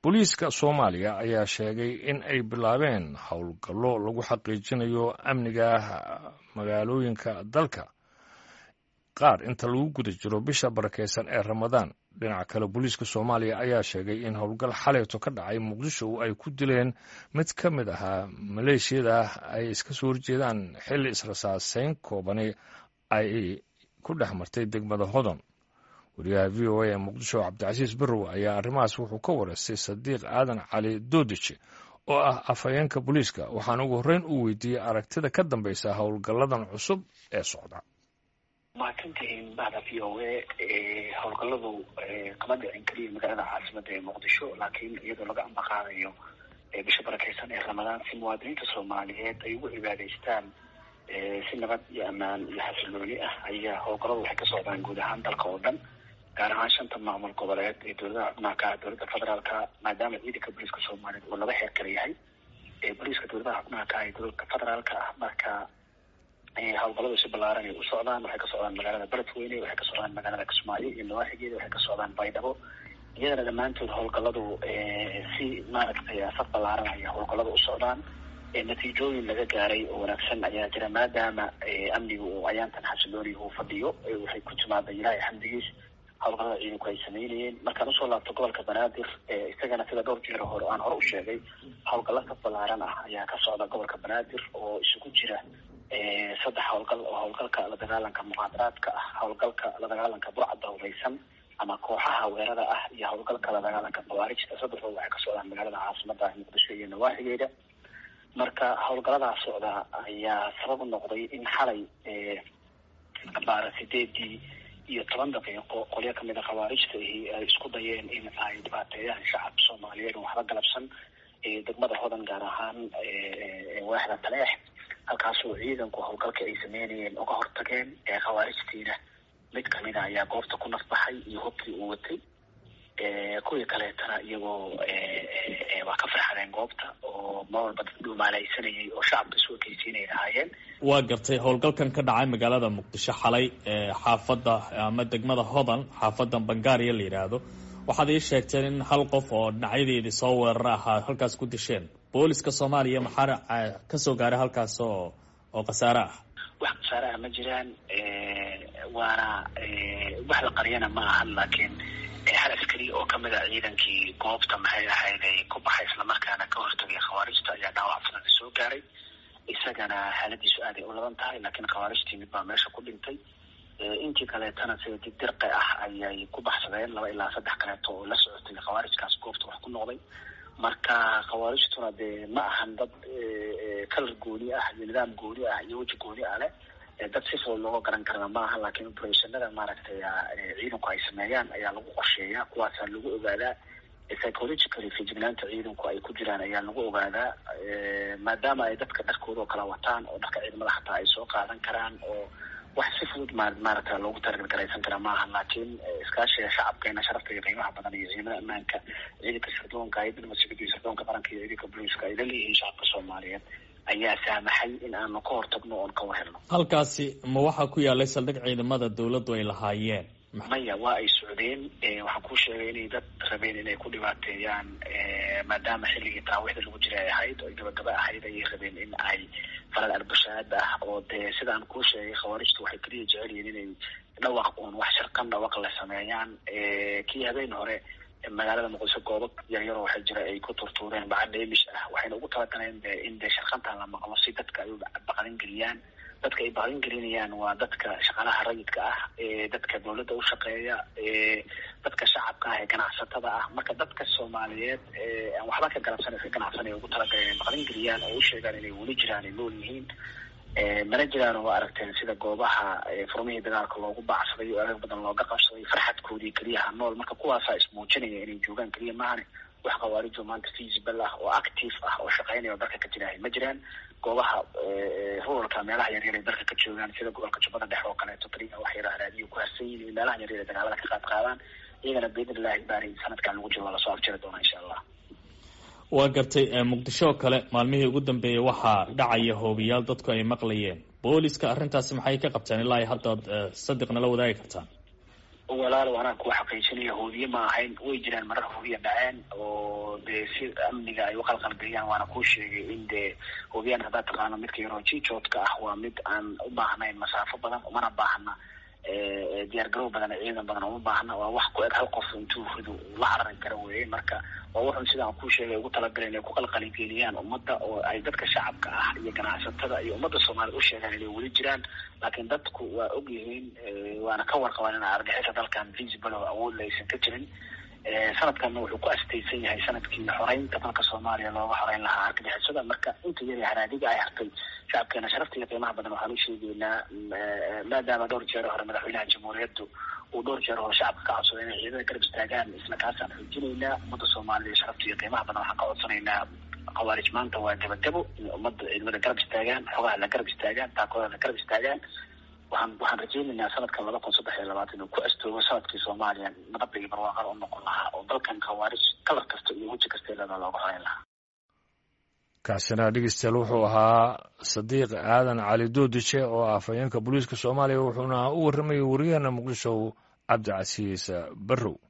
booliiska soomaaliya ayaa sheegay in ay bilaabeen howlgallo lagu xaqiijinayo amniga magaalooyinka dalka qaar inta lagu guda jiro bisha barakeysan ee ramadaan dhinaca kale booliiska soomaaliya ayaa sheegay in howlgal xaleyto ka dhacay muqdisho ay ku dileen mid ka mid ahaa maleeshiyada ay iska soo horjeedaan xilli israsaaseyn koobani ay ku dhex martay degmada hodon wariyaha v o a ee muqdisho cabdicasiis barrow ayaa arrimahaas wuxuu ka wareystay sadiiq aadan cali doodije oo ah afhayeenka booliiska waxaana ugu horreyn uu weydiiyey aragtida ka dambeysa howlgalladan cusub ee socda mahadsantihiin bahda v o a howlgalladu kama dhicin keliya magaalada caasimada ee muqdisho laakiin iyadoo laga ambaqaadayo bisha barakeysan ee ramadaan si muwaadiniinta soomaaliyeed ay ugu cibaadaystaan si nabad iyo ammaan iyo xasilooni ah ayaa howlgalladu waxay ka socdaan guud ahaan dalka oo dhan gaar ahaan shanta maamul goboleed ee dowladaha xubnaha ka ah dowladda federaalka maadaama ciidanka booliiska soomaaliyeed uu laba heer kala yahay booliiska dowladaha xubnaha ka ah ee dowladda federaalka ah marka howlgalladu si ballaaran ay u socdaan waxay ka socdaan magaalada beledweyne waxay ka socdaan magaalada kismaayo iyo nawaaxigeeda waxay ka socdaan baydhabo iyadana dhammaantood howlgalladu si maaragtay saf ballaaran ayaa howlgalladu u socdaan natiijooyin laga gaaray oo wanaagsan ayaa jira maadaama amniga uu ayaantan xasilooni uu fadhiyo waxay ku timaada ilaahay xamdigiis howlgallada ciidanku ay sameynayeen markaan usoo laabto gobolka banaadir isagana sida dhowr jeer hore aan hore u sheegay howlgallo saf ballaaran ah ayaa ka socda gobolka banaadir oo isugu jira saddex howlgal oo howlgalka la dagaalanka muqaadaraadka ah howlgalka la dagaalanka burcadda hureysan ama kooxaha weerada ah iyo howlgalka la dagaalanka khawaarijta saddexdooda waxay ka socdaan magaalada caasimada muqdisho iyo nawaaxigeeda marka howlgalladaas socda ayaa sabab u noqday in xalay baara sideedii iyo toban daqiiqo qolyo kamid a khawaarijta ahi ay isku dayeen in ay dhibaateeyaan shacabka soomaaliyeed oo waxba galabsan degmada hodan gaar ahaan waaxda taleex halkaasoo ciidanku howlgalka ay sameynayeen uga hortageen khawaarijtiina mid kamida ayaa goobta ku nafbaxay iyo hubkii uu watay kuwii kaleetana iyagoo waa ka farxadeen goobta oo mar walba dad dhumaalaysanayay oo shacabka isu ekeysiinay lahaayeen waa gartay howlgalkan ka dhacay magaalada muqdisho xalay xaafadda ama degmada hodan xaafadda bangaariya la yidhaahdo waxaad ii sheegteen in hal qof oo dhinacyadeedii soo weerara ahaa halkaas ku disheen booliska soomaaliya maxaa kasoo gaaray halkaas oo oo khasaare ah wax khasaare ah ma jiraan waana wax la qariyana ma ahan laakiin hal askari oo kamid a ciidankii goobta maxay ahayd ay ku baxay islamarkaana ka hortagay khawaarijta ayaa dhaawac fudada soo gaaray isagana xaaladiisu aaday u laban tahay laakiin khawaarijtii mid baa meesha ku dhintay intii kaleetana sida digdirqi ah ayay ku baxsadeen laba ilaa saddex kaleeto oo la socotay khawaarijkaas goobta wax ku noqday marka khawaarijtuna dee ma ahan dad kalar gooni ah iyo nidaam gooni ah iyo weji gooni ah leh dad si fudud looga garan karana ma aha laakiin operationada maaragtay ciidanku ay sameeyaan ayaa lagu qorsheeyaa kuwaasaa lagu ogaadaa psychologically fijignaanta ciidanku ay ku jiraan ayaa lagu ogaadaa maadaama ay dadka dharkooda oo kala wataan oo dharka ciidamada xataa ay soo qaadan karaan oo wax si fudud ma maaragta loogu targargaraysan kara maaha laakiin iskaashiga shacabkeena sharafta iyo qiimaha badan iyo ciidamada ammaanka ciidanka sirdoonka hay dibadmasugida iyo sirdoonka qaranka iyo ciidanka booliiska ay la leeyihiin shacabka soomaaliyeed ayaa saamaxay in aanu ka hortagno oon ka warhelno halkaasi ma waxaa ku yaalay saldhig ciidamada dawladdu ay lahaayeen maya waa ay socdeen waxaan kuu sheegay inay dad rabeen inay ku dhibaateeyaan maadaama xilligii taraawixda lagu jira ay ahayd oo gabagaba ahayd ayay rabeen in ay falal arbashaad ah oo dee sidaan kuu sheegay khawaarijtu waxay keliya jecel yihiin inay dhawaq uun wax sharqan dhawaq la sameeyaan kii habeen hore magaalada muqdisho goobo yaryaroo waxaa jira ay ku turtuureen bacad dheemish ah waxayna ugu talagaleen in dee sharqantan la maqlo si dadka ay u baqalin geliyaan dadka ay baqalin gelinayaan waa dadka shaqaalaha rayidka ah dadka dawladda u shaqeeya dadka shacabka ah ee ganacsatada ah marka dadka soomaaliyeed aan waxba ka galabsan ka ganacsanay ugu talagaleen inay baqalin geliyaan oo u sheegaan inay weli jiraan ay nool yihiin mana jiraan oo aragteen sida goobaha furmihii dagaalka loogu baacsaday oo adag badan looga qabsaday farxadkoodii keliyaha nool marka kuwaasaa ismuujinaya inay joogaan keliya maahane wax khawaarijo maanta feasible ah oo active ah oo shaqeynaya oo dalka ka jirahay ma jiraan goobaha ruralka meelaha yaryar ay dalka ka joogaan sida gobolka jubbada dhexe oo kaleeto keliya wax yara raadiyo ku harsan yihin meelaha yaryar ay dagaalada ka qaad qaadaan iyagana biidnillahi baari sanadkan lagu jiro waa lasoo afjiri doonaa insha allah waa gartay muqdisho oo kale maalmihii ugu dambeeyey waxaa dhacaya hoobiyaal dadku ay maqlayeen booliska arrintaasi maxay ka qabteen ilaa haddaad sadiqna la wadaagi kartaan walaal anaa kuwa xaqiijinaya hoobiye ma ahayn way jiraan marar hoobiya dhaceen oo si amniga ay uqalqalgeliyaan waana kuu sheegay in dee hubiyaan haddaad taqaano midka yaroo jijoodka ah waa mid aan u baahnayn masaafo badan umana baahna diyaar garow badan ciidan badan uma baahna waa wax ku eg hal qof intuu rido la carari kara weeye marka waa wuxun sidaan kuu sheegay ugu talagaleen inay ku qalqaligeliyaan ummadda oo ay dadka shacabka ah iyo ganacsatada iyo ummadda soomaaliyed u sheegaan inay weli jiraan laakiin dadku waa og yihiin waana ka warqabaan in argixisa dalkan visible oo awoodla aysan ka jirin sanadkanna wuxuu ku astaysan yahay sanadkii xoreynta dalka soomaaliya looga xoreyn lahaa argagixisada marka inta yar haraadiga ay hartay shacabkeena sharafta iyo qiimaha badan waxaan u sheegeynaa maadaama dhowr jeer hore madaxweynaha jamhuuriyaddu uu dhowr jeer hore shacabka ka codsaday inay ciidada garab istaagaan isla kaasaan xoojinaynaa ummadda soomaaliya sharafta iyo qiimaha badan waxaan ka codsanaynaa khawaarij maanta waa dabadabo in ummadda ciidamada garab istaagaan xogaha la garab istaagaan taakooda la garab istaagaan waxaan waxaan rajeynaynaa sanadkan laba kun saddex iyo labaatan inuu ku astoogo sanadkii soomaaliya nabadda iyo barwaaqada u noqon lahaa oo dalkan khawaarij kalar kasta iyo weji kasta ilada looga xoreyn lahaa kaasina dhegeystayaal wuxuu ahaa sadiiq aadan cali doodije oo ah afhayeenka booliiska soomaaliya wuxuuna u warramayay wariyaheena muqdisho cabdicasiis barrow